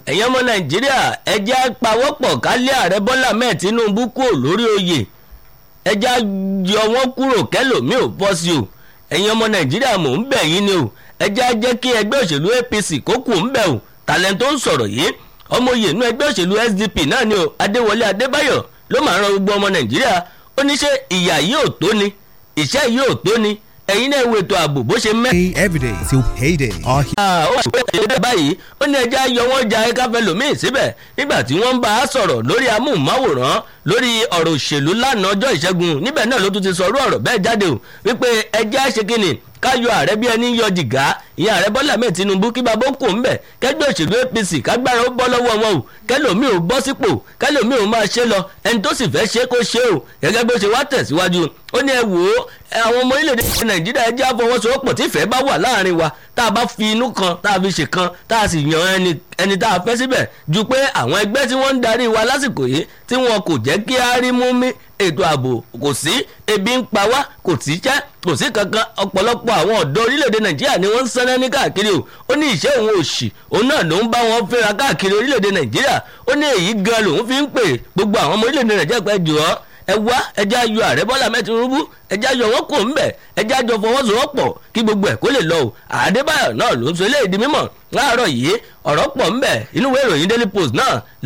ẹ̀yin ọmọ nàìjíríà ẹjẹ́ pawọ́pọ̀ kálí ààrẹ bọ́lá mẹ́ẹ̀ tinubu kúrò lórí oyè ẹjẹ́ yọ wọ́n kúrò kẹ́lòmíì ò bọ́ sí o ẹ̀yin ọmọ nàìjíríà mò ń bẹ̀ yín ni o ẹjẹ́ jẹ́ kí ẹgbẹ́ òṣèlú apc kó kù ń bẹ̀ o tàlẹ́ tó ń sọ̀rọ̀ yìí ọmọ oyè inú ẹgbẹ́ òṣèlú sdp náà ni o adéwọlé adébáyọ̀ ló máa ran gbogbo ọmọ nàìjíríà ó ní ṣe ìyà yìí ò tó ni ìṣẹ́ yìí ò tó ni ẹ̀yin náà wo ètò ààbò bó ṣe mẹ́. Pay every day till payday. Our ó wà pé ẹ̀yẹ́ báyìí ó ní ẹja yọ wọ́n ja ẹ̀ka fẹ́ lòmíì síbẹ̀ nígbà tí wọ́n ń bá a sọ̀rọ̀ lórí amóhùnmáwòrán lórí ọ̀rọ̀ òṣèlú lánàá ọjọ́ ìṣẹ́gun níbẹ̀ náà ló tún ti sọ̀rọ̀ ọ̀rọ̀ bẹ́ẹ̀ jáde o wípé ẹja ṣe kíni káyọ ààrẹ bí ẹni yọ jìgá ìyẹn ààrẹ bọ́lá mẹ́ẹ̀ tinubu kí babó kò ń bẹ̀ kẹgbẹ́ òṣèlú apc kágbára ó bọ́ lọ́wọ́ wọn o kẹlòmíì ò bọ́ sípò kẹlòmíì ò máa ṣe lọ ẹni tó sì fẹ́ ṣe kó ṣe o gẹ́gẹ́ bó ṣe wá tẹ̀síwájú ó ní ẹ wò ó àwọn ọmọ orílẹ̀-èdè nàìjíríà ẹ jẹ́ àfọwọ́sowọ́pọ̀ tí ìfẹ́ bá wà láàrin wa tá a bá fi inú kan tá a fi ṣe kan tá a sì yan ẹni ẹni tá a fẹ́ síbẹ̀ ju pé àwọn ẹgbẹ́ tí wọ́n ń darí wa lásìkò yìí tí wọn kò jẹ́ kí á rí mú mi ètò ààbò kò sí ebi ń pa wá kò sí jẹ́ kò sí kankan ọ̀pọ̀lọpọ̀ àwọn ọ̀dọ́ orílẹ̀-èdè nàìjíríà ni wọ́n ń sẹ́nẹ́ ní káàkiri o ó ní ìṣe òun òṣì òun náà ló ń bá wọn fẹ́ra káàkiri orílẹ̀-èdè nàìjíríà ó ní èyí gan lòun fi ń pè gbogbo àwọn ọmọ orílẹ̀-èdè nàìjíríà pẹ́ jù ọ́ ẹ wá ẹjẹ́ ayọ̀ ààrẹ bọ́lá mẹ́tìrúbú ẹjẹ́ ayọ̀ wọn kò ń bẹ̀ ẹjẹ́ àjọ fọwọ́sowọ́pọ̀ kí gbogbo ẹ̀ kó lè lọ o àdébáyọ̀ náà ló ń sọ eléyìí di mímọ̀ láàárọ̀ yìí ọ̀rọ̀ pọ̀ ń bẹ̀ inú ìwé ìròyìn daily post náà